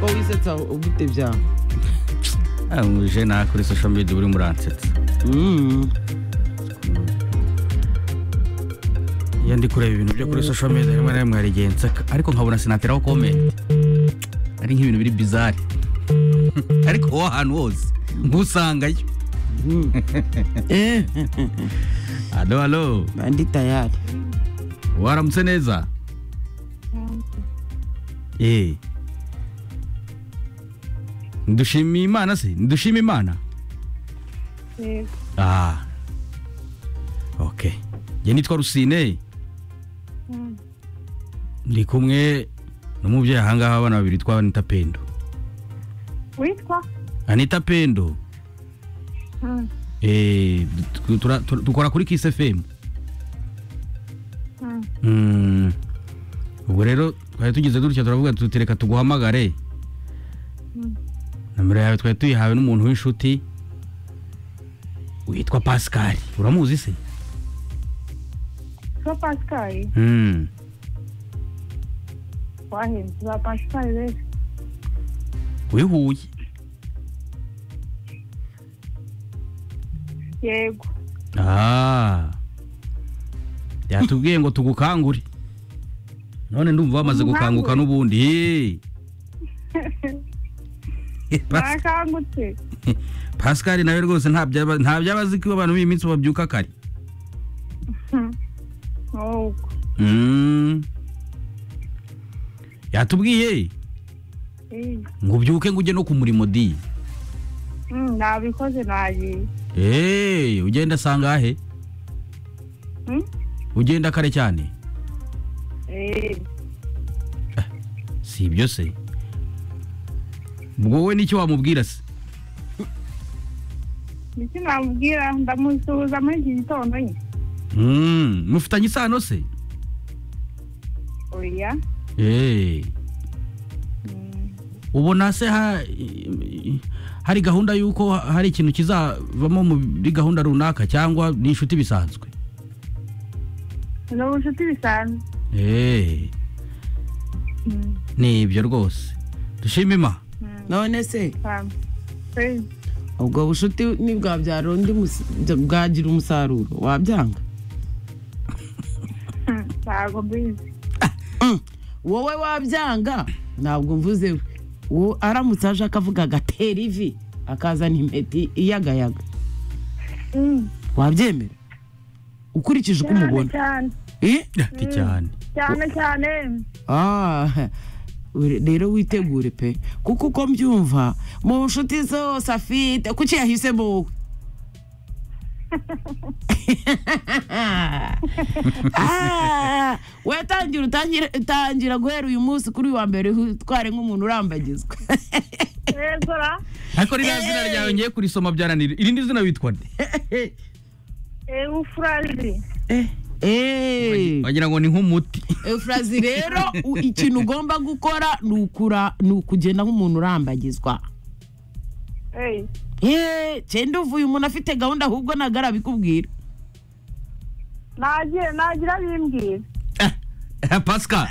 uransetsa ufite bya umuje nawe kuri social media urimo uransetsa Mm. iyo ndi kureba ibintu byo kuri social media rimwe na rimwe hari igihe nseka ariko nkabona sinateraho komenti ari nk'ibintu biri bizari ariko aho hantu hose nkusangayo Eh, alo alo bandi tayari waramutse neza eh dushimiye imana se dushimiye imana Yego. ah okay njye nitwa rusine Mm. ndi kumwe n'umubyeyi ahangaha abana babiri twa anita pendo witwa anita pendo Mm, eh, tu- tura- tu- dukora kuri kisi fm mm, Mm. ubwo rero twari tugize dutya turavuga tutereka tuguhamagare mm. nomero yawe twari tuyihawe n'umuntu w'inshuti witwa pascal uramuzi se ba pascal Mm. wahembye ba pascal rero wihuye yego Ah. yatubwiye ngo tugukangure none ndumva bamaze gukanguka n'ubundi Hey. Eh, Pas- barakangutse pascal nawe rwose nta byaba- nta byaba azi ko abantu b'iyi minsi babyuka kare nuko Mm. yatubwiye Eh, ngo ubyuke ngo ujye no ku murimo di mm, nabikoze nagiye Hey, ugenda sangahe Mm? ugenda kare cyane Eh, si ibyo se ubwo wowe n'icyo wamubwira se ndetse namubwira ndamusuhuza muri iki gitondo nyine Mm, mufitanye isano se oya Eh, Mm, ubona se ha- i- i- hari gahunda y'uko hari ikintu kizavamo muri gahunda runaka cyangwa ni inshuti bisanzwe ni ubucuti bisanzwe Eh, Mm, ni ibyo rwose dushima ima mm, none se um, eh, ubwo bushuti nibwabyara undi musi- bwagira umusaruro wabyanga mm, ntabwo mbizi Mm. wowe wabyanga ntabwo mvuze we Wo- aramutse aje akavuga agatera ivi akazana impeti iyagayaga Mm, wabyemera ukurikije uko cyane umubona cyane Eh? ati cyane cyane cyane Ah, uri- rero witegure pe kuko uko mbyumva mu nshuti zose afite kuki yahisemo wowe Ah, we tangira utangire- tangira guhera uyu munsi kuri uyu wa mbere utware nk'umuntu urambagizwa ezora ariko ririya zina ryawe ngiye kurisoma byaranira irindi zina witwa nde ufurazi Eh, eh. wagira ngo ni nk'umuti Eufrazi rero u- ikintu ugomba gukora ni ukura- ni ukugenda nk'umuntu urambagizwa Eh, Eee cyenda uvuye umuntu afite gahunda ahubwo ntabwo arabikubwira nagira nagira bimbwira Ah, pascal